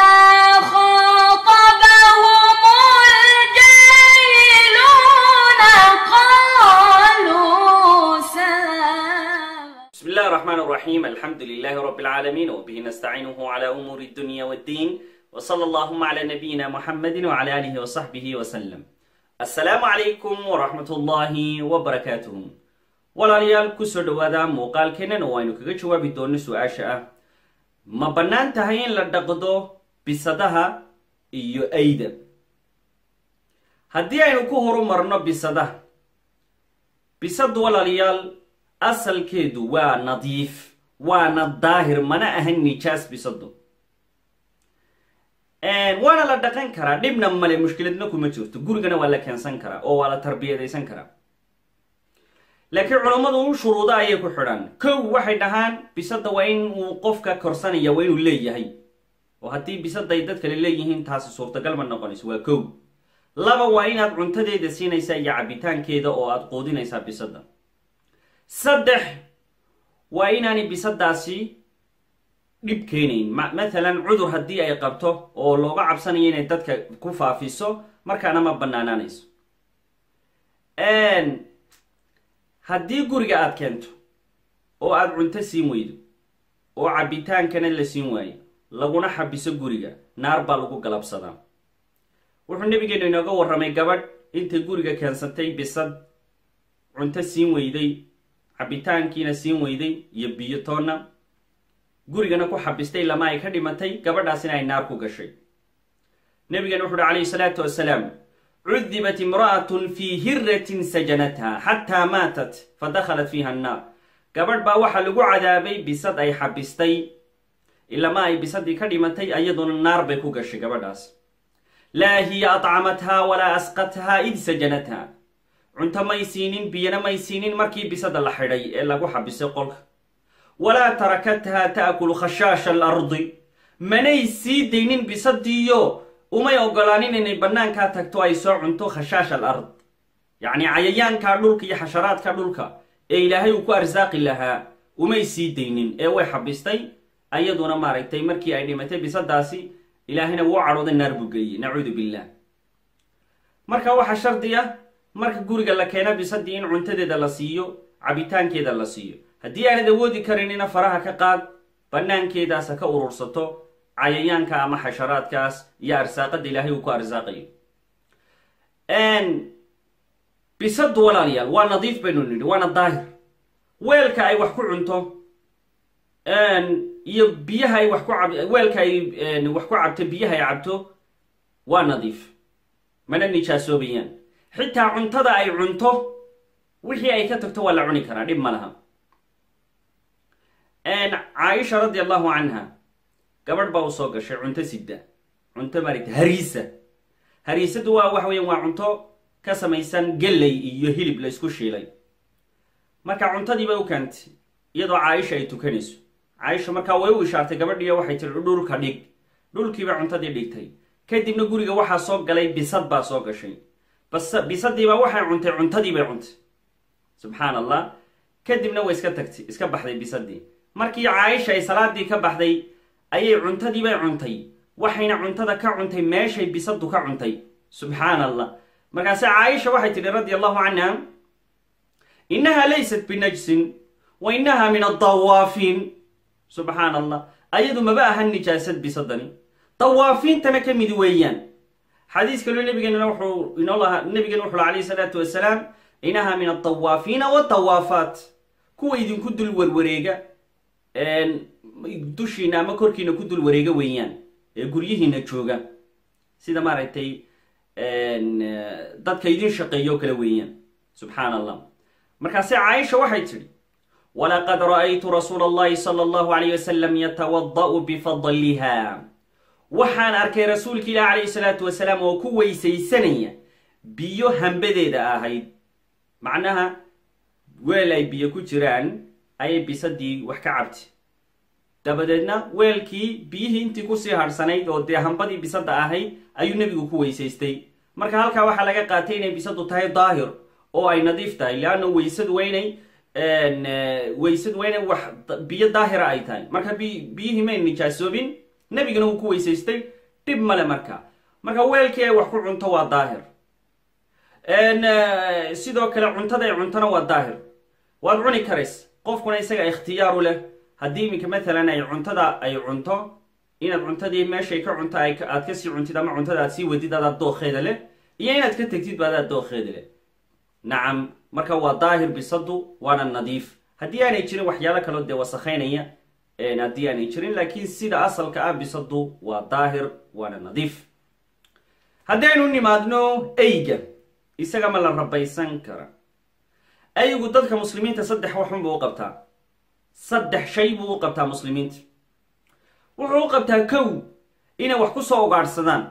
وإذا خاطبهم الجاهلون قالوا سلاما بسم الله الرحمن الرحيم الحمد لله رب العالمين وبه نستعينه على أمور الدنيا والدين وصلى اللهم على نبينا محمد وعلى آله وصحبه وسلم السلام عليكم ورحمة الله وبركاته walaalayaal kusoo dhawaada muuqaalkeennan oo aynu kaga jawaabi doonno su-aasha ah ma bannaan tahay in la dhaqdo bisadaha iyo ayda haddii aynu ku horumarno bisadaha bisadu walaalayaal asalkeedu waa nadiif waana daahir mana ahan nijaas bisadu waana la dhaqan karaa dhibna male mushkiladna kuma jirto gurigana waa la keensan karaa oo waa la tarbiyadaysan karaa laakiin culammadu u shuruudo ayay ku xidhan kow waxay dhahaan bisada waa in uu qofka korsanaya waa inuu leeyahay oo haddii bisaday dad kale leeyihiin taasi suurtagal ma noqonayso waa kow laba waa inaad cuntadeeda siinaysaa iyo cabitaankeeda oo aad quudinaysaa bisada saddex waa inaanay bisadaasi dhib keenayn mathalan cudur haddii ay qabto oo looga cabsanayo inay dadka ku faafiso markaana ma banaanaanayso haddii guriga aad keento oo aad cunto siin weydo oo cabitaankana la siin waayo laguna xabiso guriga naar baa lagu galabsadaa wuxuu nabigeenu inooga warramay gabadh intay guriga keensatay bisad cunto siin weyday cabitaankiina siin weyday iyo biyo toonna gurigana ku xabistay lama ay ka dhimatay gabadhaasina ay naar ku gashay nabigeena wuxu uhi calayhi salaatu wasalaam cudibat imra'atun fii hiratin sajanatha xataa maatat fadakhalat fiiha annaar gabadh baa waxaa lagu cadaabay bisad ay xabistay ilama ay bisadii ka dhimatay ayaduna naar bay ku gashay gabadhaas laa hiya atcamathaa walaa asqathaa id sajanatha cunto may siinin biyana may siinin markii bisada la xidhay ee lagu xabisay qolka walaa tarakathaa ta'kulu khashaasha alardi manay sii daynin bisadiiyo umay ogolaanin inay bannaankaa tagto ay soo cunto khashaash al ard yacni cayayaanka dhulka iyo xasharaadka dhulka ee ilaahay uu ku arsaaqi lahaa umay sii daynin ee way xabistay ayaduna maaragtay markii ay dhimatay bisadaasi ilaahayna wuu cadhooday naar buu geeyey nacuudu billah marka waxaa shardi ah marka guriga la keena bisadii in cuntadeeda la siiyo cabitaankeeda la siiyo haddii aanad awoodi karinina faraha ka qaad bannaankeedaasa ka urursato cayayaanka ama xasharaadkaas iyo arsaaqada ilaahay uu ku arsaaqayo bisadu walaalayaal waa nadiif baynu nidhi waana daahir weelka ay wax ku cunto iyo biyaha ay wax ku cab weelka ay wax ku cabto biyaha ay cabto waa nadiif mana nijaasoobayaan xitaa cuntada ay cunto wixii ay ka tagto waa la cuni karaa dhib ma laha caaisha radi allahu canha gabadh baa u soo gashay cunto sida cunto maaragta hariisa hariisadu waa waxa weyan waa cunto ka samaysan gelley iyo hilib la isku shiilay marka cuntadiiba u keentay iyadoo caaisha ay tukanayso caaisha markaa way u ishaartay gabadhiiyo waxay tiri dhulka dhig dhulkiiba cuntadii dhigtay kadibna guriga waxaa soo galay bisad baa soo gashay bas bisadiiba waxay cuntay cuntadiibay cuntay subxaan allah kadibna way iska tagtay iska baxday bisadii markii caaisha ay salaadii ka baxday ayay cuntadiibay cuntay waxayna cuntada ka cuntay meeshay bisadu ka cuntay subxaan allah markaase caaisha waxay tidhi radi allahu canha innaha laysat binajsin wa innaha min adawaafiin subxaan allah ayadu maba ahan nijaasad bisadani dawaafiintana ka mid weeyaan xadiis kaloo nabigeenna wuxuu inoo lahaa nabigeena wuxuu alayhi salaatu wasalaam innaha min adawaafiina wadawaafaat kuwa idinku dul warwareega dushiina ama korkiina ku dul wareega weeyaan ee guryihiina jooga sida maaragtay dadka idin shaqeeyo kale weeyaan subxaan allah markaase caaisha waxay tidhi walaqad ra'aytu rasuula allahi sala allahu alayh wasalam yatawada'u bifadliha waxaan arkay rasuulka ilaah calayhi salaatu wasalaam oo ku weysaysanaya biyo hambadeeda ahayd macnaha weel ay biyo ku jiraan ayay bisadii wax ka cabti dabadeedna weelkii biyihii intii kusii hadhsanayd oo dee hambadii bisada ahayd ayuu nebigu ku weysaystay marka halkaa waxaa laga qaatay inay bisadu tahay daahir oo ay nadiif tahay leanna weysadu waa inay weysadu waa inay wax biyo daahira ay tahay marka bi biyihii may nijaasoobin nebigana uu ku weysaystay dhib male marka marka weelkii ay wax ku cunto waa daahir sidoo kale cuntada ay cuntona waa daahir waad cuni karays qofkuna isaga ikhtiyaaru leh haddii iminka matalan ay cuntada ay cunto inaad cuntadii meeshay ka cunto aad kasii cuntid ama cuntada aad sii wadid adaad dookheeda leh iyo inaad ka tegtid ba adaad dookheeda leh nacam marka waa daahir bisadu waana nadiif haddii aanay jirin waxyaalo kaloo dee wasakhaynaya haddii aanay jirin laakiin sida asalka ah bisadu waa daahir waana nadiif haddaynu nimaadno eyga isaga ma la rabaysan kara aygu dadka muslimiinta saddex waxun buu u qabtaa saddex shay buu u qabtaa muslimiinta wuxuu u qabtaa kow inay wax ku soo ugaadhsadaan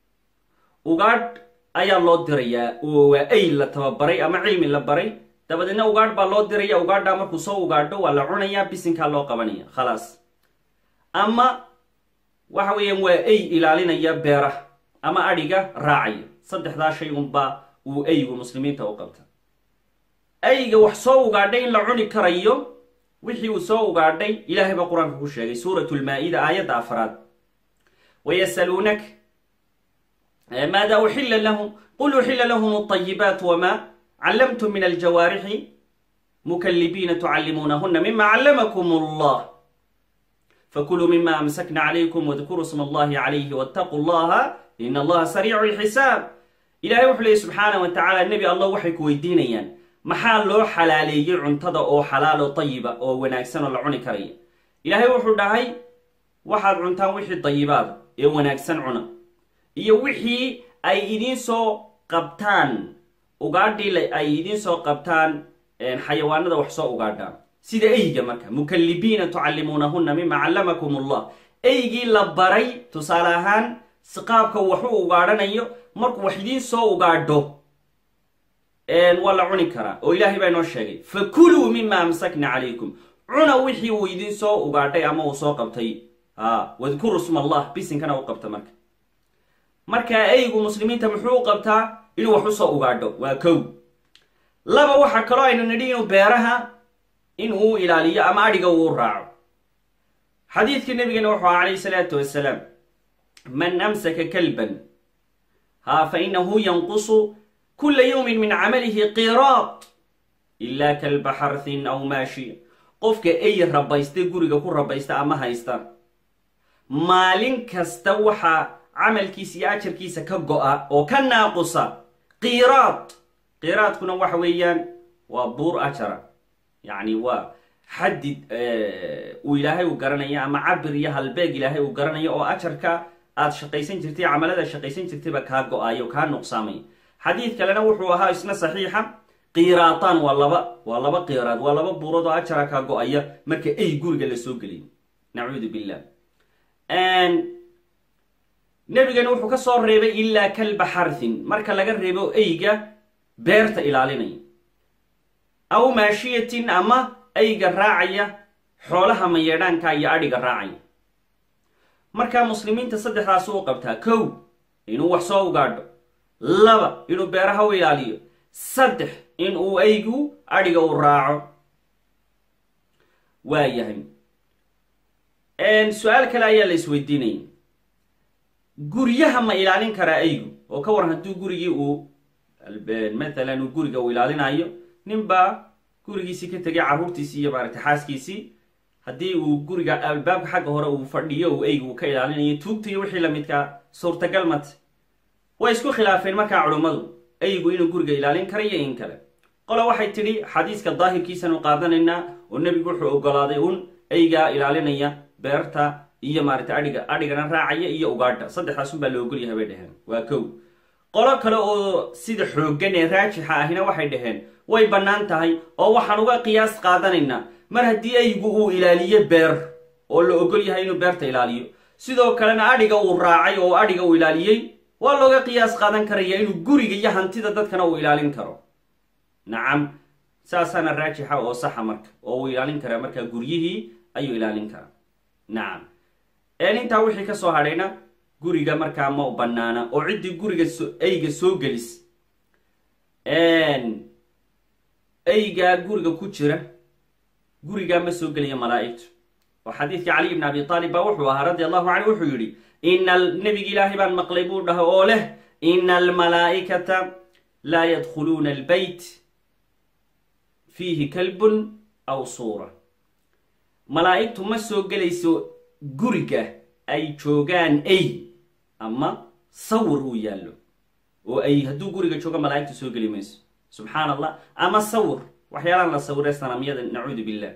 ugaadh ayaa loo dirayaa oo waa ay la tababaray ama cilmi la baray dabadeedna ugaadh baa loo diraya ugaadhaa markuu soo ugaadho waa la cunayaa bisinkaa loo qabanaya khalaas ama waxa weeyaan waa ay ilaalinaya beeraha ama adhiga raacaya saddexdaa shay unbaa uu aygu muslimiinta u qabta ayga wax soo ugaadhay in la cuni karayo wixii uu soo ugaadhay ilaahay baa qur-aanka ku sheegay suurat lmaa-ida aayadda afraad wayasaluunak maada uxila lahum qul uxila lahum alayibaat wama callamtum min aljawaarixi mukalibiina tucallimuunahuna mima callamakum allah fakuluu mima amsakna calaykum wadkuruu sma allahi calayhi wattaquu llaha in allaha sariicu lxisaab ilahay wuxuu leeyay subxaana wa tacaala nebi allah waxay ku weydiinayaan maxaa loo xalaaleeyey cuntada oo xalaalo tayiba oo wanaagsan oo la cuni karaya ilaahay wuxuu dhahay waxaad cuntaan wixii dayibaada ee wanaagsan cuna iyo wixii ay idiin soo qabtaan ugaadhii ay idiin soo qabtaan xayawaanada wax soo ugaadhaan sida eyga marka mukalibiina tucallimuunahuna mima callamakum allah eygii la baray tusaale ahaan si qaabka waxu ugaadhanayo markuu wax idiin soo ugaadho waa la cuni karaa oo ilaahay baa inoo sheegay fakuluu mima amsakna calaykum cuna wixii uu idiin soo ugaadhay ama uu soo qabtay a wadkuru sma allah bisinkana u qabta marka markaa eygu muslimiinta muxuu u qabtaa inuu wax usoo ugaadho waa kow laba waxaa kaloo aynu nidhi inuu beeraha in uu ilaaliyo ama adhiga uu raaco xadiidkii nabigana wuxuu aha calayhi salaatu wasalaam man amsaka kalban ha fa inahu yanqusu kula yawmin min camalihi qiraad ilaa kalba xarthin aw maashiya qofka ey rabaysta guriga ku rabaysta ama haysta maalin kasta waxaa camalkiisa iyo ajarkiisa ka go-a oo ka naaqusa qiraad qiraadkuna waxa weeyaan waa buur ajara yacni waa xadid uu ilaahay uu garanaya ama cabir iyo halbeeg ilaahay uu garanayo oo ajarka aad shaqaysan jirtay camalada shaqaysan jirtayba kaa go-ayo kaa nuqsaamay xadiid kalena wuxuu ahaa isna saxiixa qiraataan waa laba waa laba qiraad waa laba buurood oo ajara kaa go-aya marka ey guriga la soo geliyo nacuudu billah nebigana wuxuu ka soo reebay ilaa kalba xarthin marka laga reebo eyga beerta ilaalinaya aw maashiyatin ama eyga raacaya xoolaha mayeedhaanka iyo adhiga raacaya markaa muslimiinta saddexdaas u qabtaa kow inuu wax soo ugaadho laba inuu beeraha u ilaaliyo saddex in uu eygu adhiga u raaco waa yahay su-aal kale ayaa la isweydiinaya guryaha ma ilaalin karaa eygu oo ka waran hadduu gurigii uu matalan uu guriga uu ilaalinayo ninbaa gurigiisii ka tegay carruurtiisii iyo maaragtay xaaskiisii haddii uu guriga albaabka xagga hore uu fadhiyo uu eygu uu ka ilaalinayo tuugta iyo wixii lamidkaa suurtagal mate way isku khilaafeen markaa culummadu eygu inuu guriga ilaalin kara iyo in kale qola waxay tidhi xadiiska daahirkiisanu qaadanaynaa oo nebigu wuxuu ogolaaday un eygaa ilaalinaya beerta iyo maaragtay adhiga adhigana raacaya iyo ugaadha saddexdaas unbaa la ogolyahay bay dheheen waa kow qolo kale oo sida xooggan ee raajixa ahina waxay dhaheen way bannaan tahay oo waxaan uga qiyaas qaadanaynaa mar haddii eygu uu ilaaliyo beer oo la ogol yahay inuu beerta ilaaliyo sidoo kalena adhiga uu raacay oo adhiga uu ilaaliyey waa looga qiyaas qaadan karaya inuu guriga iyo hantida dadkana uu ilaalin karo nacam saasaana raajixa oo saxa marka oo uu ilaalin karaa markaa guryihii ayuu ilaalin karaa nacam intaa wixii ka soo hadhayna guriga markaa ma bannaana oo ciddii guriga eyga soo gelis eygaa guriga ku jira gurigaa ma soo gelaya malaa'igtu oo xadiidkii caliy bn abi aalib baa wuxuu ahaa radi allahu canhu wuxuu yidhi ina nebigi ilaahay baan maqlay buu dhahay oo leh ina almalaa'ikata laa yadkhuluuna albeyt fiihi kalbun aw suura malaa'igtu ma soo gelayso guriga ay joogaan ay ama sawir uu yaallo oo ay hadduu guriga joogo malaa'igtu soo geli mayso subxaan allah ama sawir waxyaalaan la sawire sanamyada nacuudu billah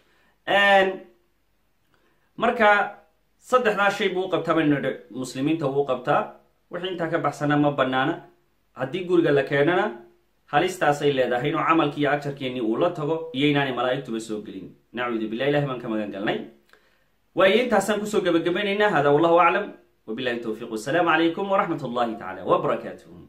marka saddexdaa shay buu u qabtaa banidh muslimiinta uu qabtaa wixii intaa ka baxsana ma banaana haddii guriga la keenana halistaasay leedahay inuu camalkii iyo ajarkeennii uu la tago iyo inaanay malaa'igtuba soo gelin nacuudu billah ilahi baan ka magan galnay waayo intaasaan kusoo gebagabaynaynaa hada wallahu aclam wabilahi towfiiq wasalaamu calaykum waraxmat allahi tacala wbarakaatuh